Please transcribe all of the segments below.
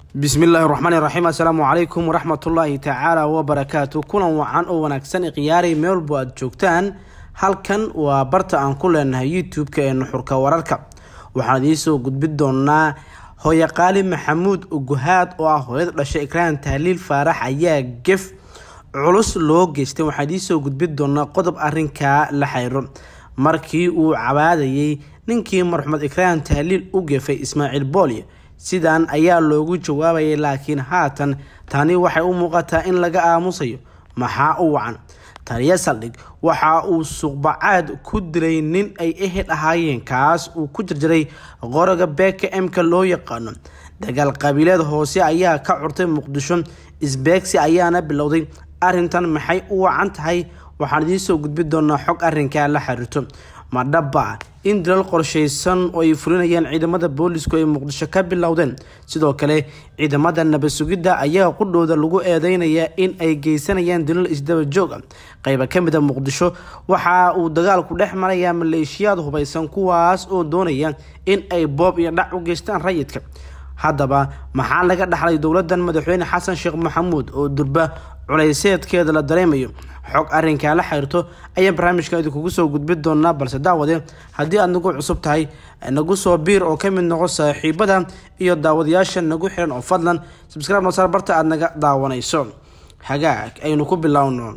bismillaahi raxmaani raxiim assalaamu calaykum waraxmatullaahi tacaala wabarakaatu kulan wacan oo wanaagsan ikhiyaaray meel walbo aad joogtaan halkan waa barta aan ku leenahay youtube-ka ee nuxurka wararka waxaan idiinsoo gudbin doonaa hooye qaali maxamuud uguhaad oo ah hooyada dhashay ikraan tahliil faarax ayaa gef culus loo geystay waxaan idiinsoo gudbin doonaa qodob arinkaa la xayro markii uu cabaadayay ninkii marxumed ikraan tahliil u gefay ismaaciil boolye sidan ayaa loogu jawaabayay laakiin haatan tani waxay u muuqataa in laga aamusayo maxaa u wacan taliya saldhig waxa uu suuqbacaad ku dilay nin ay ehel ahaayeen kaas uu ku jarjaray qoroga beeka m-ka loo yaqaano dagaal qabiileed hoose ayaa ka curtay muqdisho isbeegsi ayaana bilowday arintan maxay u wacan tahay waxaan idiinsoo gudbin doonaa xog arinkaa la xiriirto ma dhaba in dilal qorshaysan oo ay fulinayaan ciidamada boolisku ay muqdisho ka bilowdeen sidoo kale ciidamada nabad sugidda ayaa qudhooda lagu eedeynayaa in ay geysanayaan dilal isdaba joog ah qayba ka mid a muqdisho waxa uu dagaalku dhex marayaa maleeshiyaad hubaysan kuwaas oo doonaya in ay boob iyo dhac u geystaan rayidka haddaba maxaa laga dhaxlay dowladan madaxweyne xasan sheekh maxamuud oo durba culayseedkeeda la dareemayo xog arinkaa la xiriirto ayaan barnaamijkan idinkugu soo gudbin doonaa balse daawade haddii aad nagu cusub tahay nagu soo biir oo kamid noqo saaxiibada iyo daawadayaasha nagu xiran oo fadlan subscribe nosaar barta aada naga daawanayso hagaag aynu ku bilowno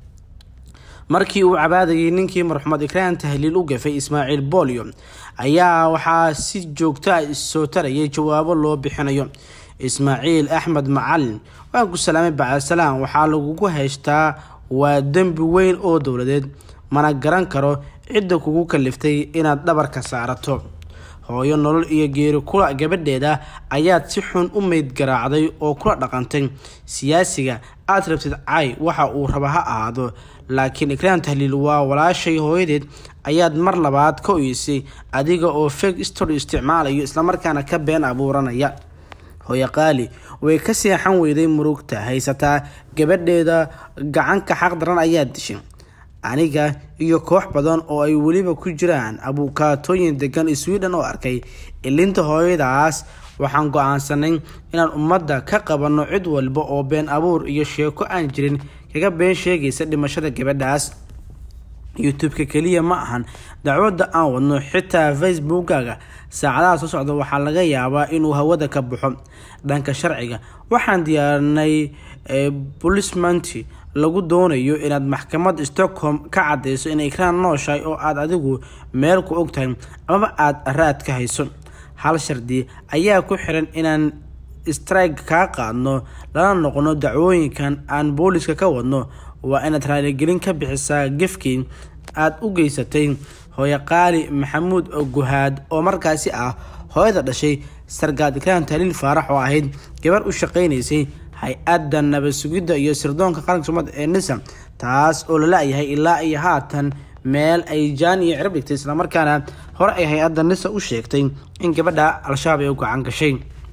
markii uu cabaadayay ninkii marxumed ikraan tahliil u gafay ismaaciil boolyo ayaa waxaa si joogto ah issoo tarayay jawaabo loo bixinayo ismaaciil axmed macalin waan ku salaamay bacdasalaam waxaa lagugu haystaa waa dembi weyn oo dowladeed mana garan karo cidda kugu kaliftay inaad dhabarka saarato hooyo nolol iyo geeri kula gabadheeda ayaad si xun u meyd garaacday oo kula dhaqantay siyaasiga aad rabtid cay waxa uu raba ha ahaado laakiin ikraan tahliil waa walaashay hooyadeed ayaad mar labaad ka oysay adiga oo fake story isticmaalayo islamarkaana ka been abuuranaya hooye qaali way ka seexan weyday murugta haysataa gabadheeda gacanka xaq daran ayaa dishay aniga iyo koox badan oo ay weliba ku jiraan abuukaatooyin degan sweden oo arkay ilinta hooyadaas waxaan go-aansanay inaan ummadda ka qabanno cid walba oo been abuur iyo sheeko aan jirin kaga been sheegaysa dhimashada gabadhaas youtube-ka keliya ma ahan dacwadda aan wadno xitaa facebookaga saacadaha soo socda waxaa laga yaabaa inuu hawada ka baxo dhanka sharciga waxaan diyaarinay bulismanti lagu doonayo inaad maxkamad stockholm ka cadeyso inay ikraan nooshahay oo aad adigu meel ku ogtahay amaba aada raad ka hayso hal shardi ayaa ku xiran inaan strike kaa qaadno lana noqono dacwooyinkan aan booliska ka wadno waa inaad raaligelin ka bixisaa gefkii aada u geysatay hooye qaali maxamuud guhaad oo markaasi ah hooyada dhashay sargaad ikraan tahliil faarax oo ahayd gabar u shaqeynaysay hay-adda nabad sugidda iyo sirdoonka qaranka soomaalida ee nisa taas oo la la-yahay ilaa iyo haatan meel ay jaan iyo cirab dhigtay islamarkaana hore ay hay-adda nisa u sheegtay in gabadha al-shabaab ay u gacan gashay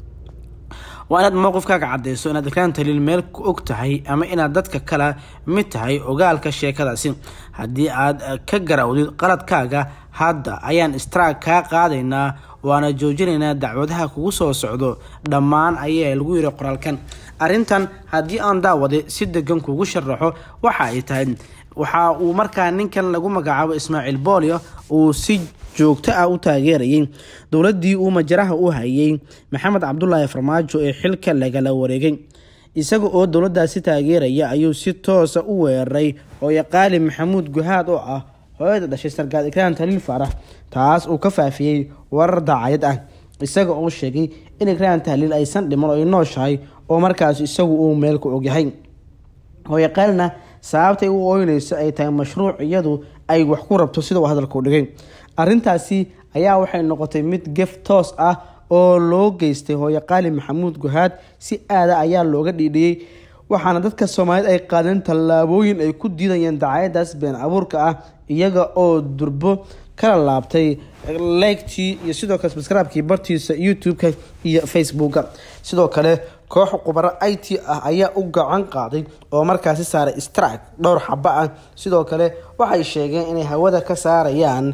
waa inaad mowqifkaaga cadeyso inaad ikraan tahliil meel ku og tahay ama inaad dadka kala mid tahay ogaalka sheekadaasi haddii aad ka garawdid qaladkaaga hadda ayaan straag kaa qaadaynaa waana joojinaynaa dacwadaha kugu soo socdo dhammaan ayaa lagu yiri qoraalkan arrintan haddii aan daawade si degan kugu sharaxo waxa ay tahay waxa uu markaa ninkan lagu magacaabo ismaaciil boolyo uu si joogto ah u taageerayay dowladii uu majaraha u hayay maxamed cabdulaahi farmaajo ee xilka lagala wareegay isaga oo dowladaasi taageeraya ayuu si toosa u weeraray hooye qaali maxamuud guhaad oo ah hooyada dhashay sargaad ikraan taliil faarax taas uu ka faafiyey warar daacayad ah isaga oo sheegay in ikraan tahliil aysan dhiman oo ay nooshahay oo markaas isagu uu meel ku ogyahay hooye qaalina sababtay u ooynayso ay tahay mashruuc iyadu ay wax ku rabto sida uu hadalka u dhigay arrintaasi ayaa waxay noqotay mid gef toos ah oo loo geystay hooye qaali maxamuud guhaad si aada ayaa looga dhiidhiyey waxaana dadka soomaaliyeed ay qaadeen tallaabooyin ay ku diidayeen dacayadaas been abuurka ah iyaga oo durbo kala laabtay leegtii iyo sidoo kale subscribe-kii bartiisa youtube-ka iyo facebooka sidoo kale koox khubaro i t ah ayaa u gacan qaaday oo markaasi saaray strike dhowr xabo ah sidoo kale waxay sheegeen inay hawada ka saarayaan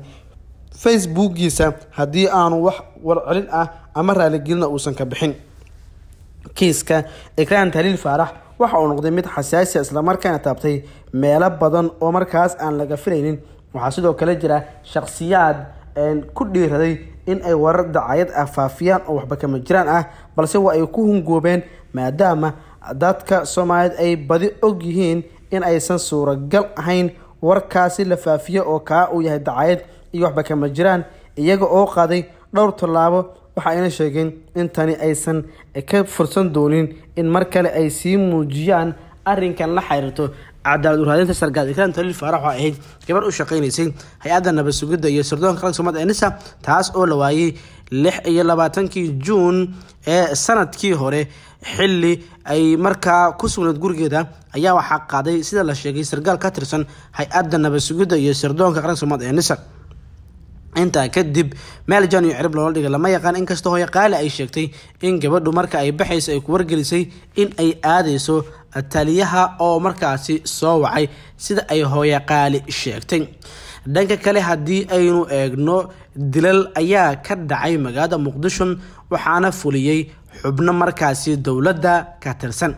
facebookiisa haddii aanu wax warcelin ah ama raaligelina uusan ka bixin kiiska ikraan taliil faarax waxa uu noqday mid xasaasi islamarkaana taabtay meelo badan oo markaas aan laga filaynin waxaa sidoo kale jira shakhsiyaad ku dhiiraday in ay warar dacayad ah faafiyaan oo waxba kama jiraan ah balse waa ay ku hungoobeen maadaama dadka soomaaliyeed ay badi og yihiin in aysan suuragal ahayn warkaasi la faafiyo oo kaa uu yahay dacayad iyo waxba kama jiraan iyaga oo qaaday dhowr tallaabo waxa ayna sheegeen in tani aysan ka fursan doonin in mar kale ay sii muujiyaan arrinkan la xiriirto cadaalad uraadinta sargaal ikraan taliil faarax oo ahayd gabar u shaqaynaysay hay-adda nabad sugidda iyo sirdoonka qaranka soomaalida ee nisa taas oo la waayey lix iyo labaatankii juun ee sanadkii hore xilli ay markaa ku sugnayd gurigeeda ayaa waxaa qaaday sida la sheegay sargaal ka tirsan hay-adda nabad sugidda iyo sirdoonka qaranka soomaalida ee nisa intaa kadib meel jan iyo cirib loola dhigay lama yaqaan inkastoo hooyo qaali ay sheegtay in gabadhu marka ay baxayso ay ku wargelisay in ay aadayso taliyaha oo markaasi soo wacay sida ay hooyo qaali sheegtay dhanka kale haddii aynu eegno dilal ayaa ka dhacay magaalada muqdisho waxaana fuliyey xubno markaasi dowladda ka tirsan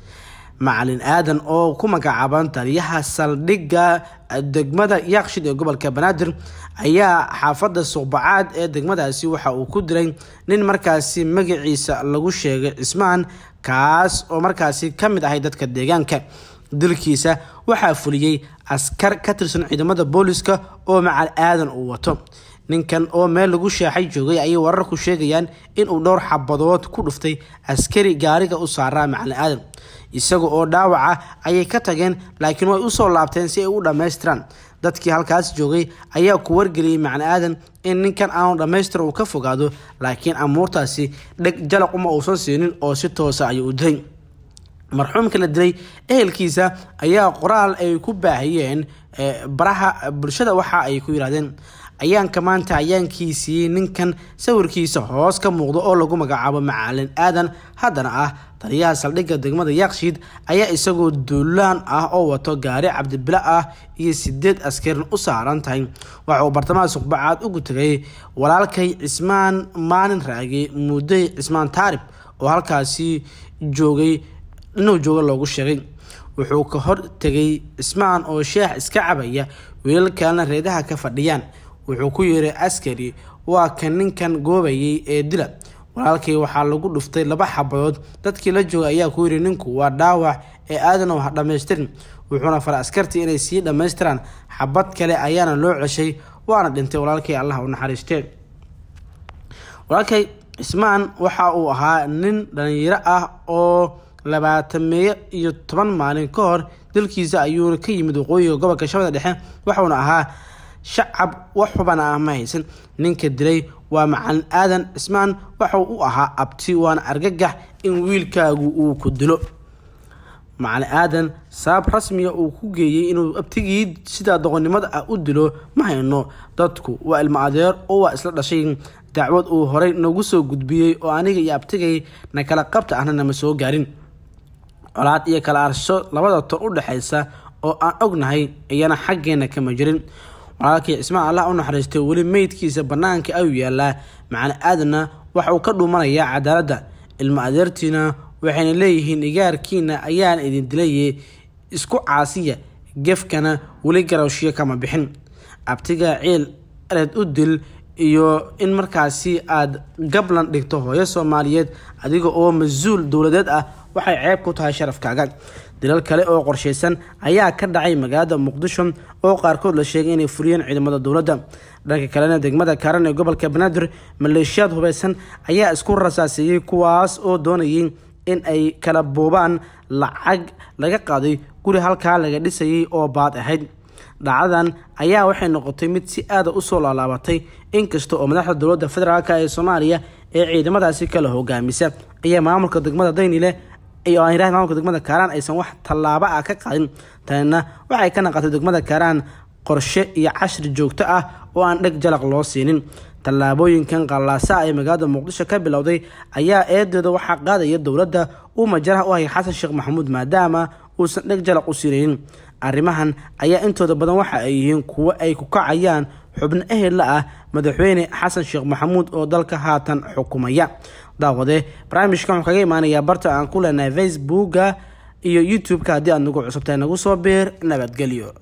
macalin aadan oo ku magacaaban taliyaha saldhigga degmada yaaqshid ee gobolka banaadir ayaa xaafadda suqbacaad ee degmadaasi waxa uu ku dilay nin markaasi magaciisa lagu sheegay cismaan kaas oo markaasi ka mid ahay dadka deegaanka dilkiisa waxaa fuliyey askar ka tirsan ciidamada booliska oo macal aadan uu wato ninkan oo meel lagu sheexay joogay ayay wararku sheegayaan inuu dhowr xabadood ku dhuftay askari gaariga u saaraa macalin aadan isaga oo dhaawaca ayay ka tageen laakiin way usoo laabteen si ay u dhammaystiraan dadkii halkaas joogay ayaa ku wargeliyey macalin aadan in ninkan aanu dhammaystir uu ka fogaado laakiin amuurtaasi dheg jalaq uma uusan siinin oo si toosa ayuu u dilay marxuumka la dilay ehelkiisa ayaa qoraal ay ku baahiyeen baraha bulshada waxa ay ku yidhahdeen ayaanka maanta ayaankiisii ninkan sawirkiisa hoos ka muuqda oo lagu magacaabo macalin aadan haddana ah taliyaha saldhigga degmada yaaqshiid ayaa isagoo duulaan ah oo wato gaari cabdibila ah iyo sideed askarin u saaran tahay waxa uu bartamaha suqbacaad ugu tegay walaalkay cismaan maalin raage mudday cismaan taarib oo halkaasi joogay inuu jooga loogu sheegay wuxuu ka hor tegay cismaan oo sheex iska cabaya wiilal kalena reedaha ka fadhiyaan wuxuu ku yeeray askari waa kan ninkan goobayay ee dila walaalkay waxaa lagu dhuftay laba xabadood dadkii la joogay ayaa ku yidhi ninku waa dhaawac ee aadanow ha dhammaystirin wuxuuna faray askartii inay sii dhammaystiraan xabad kale ayaana loo ceshay waana dhintay walaalkay allah u naxariistee walaalkay cismaan waxa uu ahaa nin dhalinyaro ah oo labaatameeyo iyo toban maalin ka hor dalkiisa ayuuna ka yimid waqooyiga gobolka shabeelle dhexe waxuuna ahaa shacab wax xubana ah ma haysan ninka dilay waa macalin aadan cismaan waxa u ahaa abti waana argagax in wiilkaagu uu ku dilo macalin aadan sabab rasmiga uu ku geeyey inuu abtigii sidaa doqonnimada ah u dilo ma hayno dadku waa ilmo adeer oo waa isla dhashay dacwad uu horey nagu soo gudbiyey oo aniga iyo abtigay na kala qabta ahna nama soo gaarin colaad iyo kala arsho labada ton u dhexaysa oo aan ognahay iyana xaggeena kama jirin walaalkii cismaan allah u naxariistay weli meydkiisa bannaanka ayuu yaalaa macalin aadanna waxa uu ka dhuumanayaa cadaaladda ilmo adeertiina waxayna leeyihiin igaarkiina ayaan idin dilaye isku caasiya gefkana weli garawshiyo kama bixin abtiga ciil ered u dil iyo in markaasi aada gablan dhigto hooyo soomaaliyeed adiga oo mas-uul dowladeed ah waxay ceeb ku tahay sharafkaaga dilal kale oo qorshaysan ayaa ka dhacay magaalada muqdisho oo qaarkood la sheegay inay fuliyeen ciidamada dowladda dhanka kalena degmada kaaran ee gobolka banaadir maleeshiyaad hubeysan ayaa isku rasaaseeyey kuwaas oo doonayay in ay kala boobaan lacag laga qaaday guri halkaa laga dhisayay oo baad ahayd dhacdadan ayaa waxay noqotay mid si aada usoo laalaabatay inkasta oo madaxda dowladda federaalk ee soomaaliya ee ciidamadaasi kala hogaamisa ayaa maamulka degmada daynile iyo aan yiraahdo maamulka degmada kaaraan aysan wax tallaabo ah ka qaadin tanina waxay ka naqatay degmada kaaraan qorshe iyo cashri joogto ah oo aan dheg jalaq loo siinin tallaabooyinkan qallaasa ee magaalada muqdisho ka bilowday ayaa eedeeda waxaa qaadaya dowladda uu majaraha u hayay xasan sheekh maxamuud maadaama uusan dheg jalaq u siinaynin arrimahan ayaa intooda badan waxa ay yihiin kuwo ay ku kacayaan xubno ehela ah madaxweyne xasan sheekh maxamuud oo dalka haatan xukumaya daawade barnaamijkan wuxuu kaga imaanayaa barta aan ku leenahay facebooka iyo youtube-ka haddii aad nagu cusubtahay nagu soo biir nabadgelyo